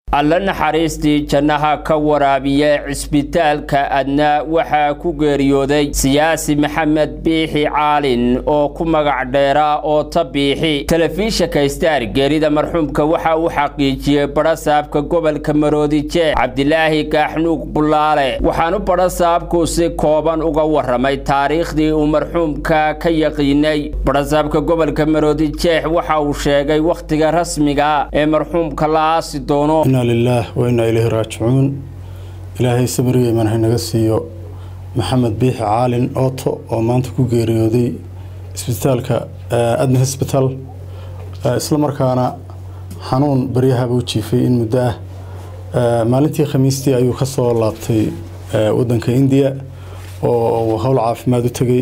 alla naxariistii jannaha ka waraabiya cisbitaalka adna waxaa ku geeriyooday siyaasi maxamed biixi caalin oo ku magac dheeraa oo ta biixi telefishinka star geerida marxuumka waxa uu xaqiijiyey badhasaabka gobolka maroodi jeex cabdilaahi gaaxnuug bulaale waxaanu badhasaabku si kooban uga waramay taariikhdii uu marxuumka ka yaqiinay badhasaabka gobolka maroodi jeex waxa uu sheegay wakhtiga rasmiga ee marxuumka la aasi doono inaa lilaah wa innaa ilayhi raajicuun ilaahay sabriga iman haynaga siiyo maxamed biixi caalin ooto oo maanta ku geeriyooday isbitaalka adna hosbital isla markaana xanuun baryahaba u jiifay in muddo ah maalintii khamiistii ayuu ka soo laabtay wadanka indiya oo uu howl caafimaad u tegey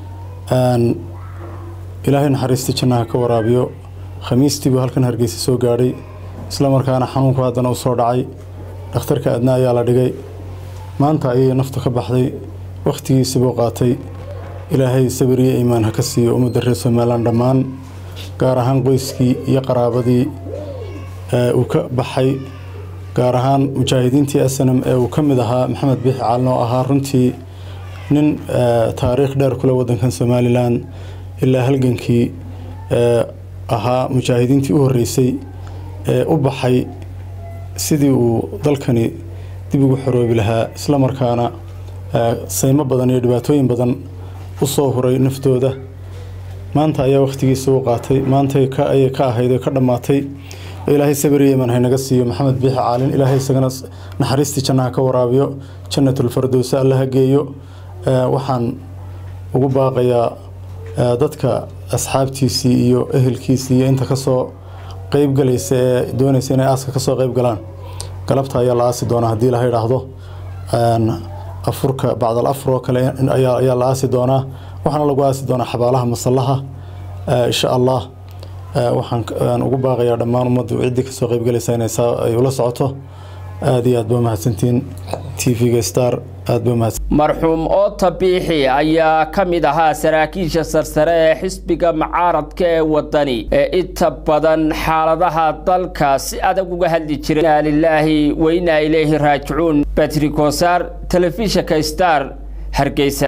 ilaahay naxariista jannaha ka waraabiyo khamiistii buu halkan hargeysa soo gaadhay isla markaana xanuunku haddana u soo dhacay dhakhtarka adna ayaa la dhigay maanta ayay naftu ka baxday wakhtigiisibuu qaatay ilaahay sabir iyo iimaan ha ka siiyo ummadda reer somalilan dhammaan gaar ahaan qoyskii iyo qaraabadii uu ka baxay gaar ahaan mujaahidiintii asanam ee uu ka mid ahaa maxamed biixi caalin oo ahaa runtii nin taariikh dheer kule wadankan somalilan ilaa halgankii ahaa mujaahidiintii u horreysay ee u baxay sidii uu dalkani dib ugu xoroobi lahaa isla markaana saymo badan iyo dhibaatooyin badan u soo huray naftooda maanta ayaa wakhtigiisa u qaatay maanta ayay ka ahayd oo ka dhammaatay ilaahay sabiriya iman haynaga siiyo maxamed biixi caalin ilaahay isagana naxariistii jannaha ka waraabiyo jannatulfardowse allaha geeyo waxaan ugu baaqayaa dadka asxaabtiisii iyo ehelkiisii iyo inta kasoo qeybgalaysa ee doonaysa inay aaska kasoo qeyb galaan galabta ayaa la aasi doonaa haddii la idhaahdo afurka bacdal afur oo kale ayaa la aasi doonaa waxaana lagu aasi doonaa xabaalaha masallaha insha allah waxaan ugu baaqayaa dhammaan ummaddu ciddii kasoo qeybgalaysa inay ay ula socoto aada iyo aad ba mahadsantiin t v-ga star aad ba mahadsan marxuum oota biixi ayaa ka mid ahaa saraakiisha sarsare ee xisbiga mucaaradka ee wadani ee inta badan xaaladaha dalka si adag uga hadli jiray inaa lilaahi wa inaa ilayhi raajicuun batri kosaar telefishinka star hargeysa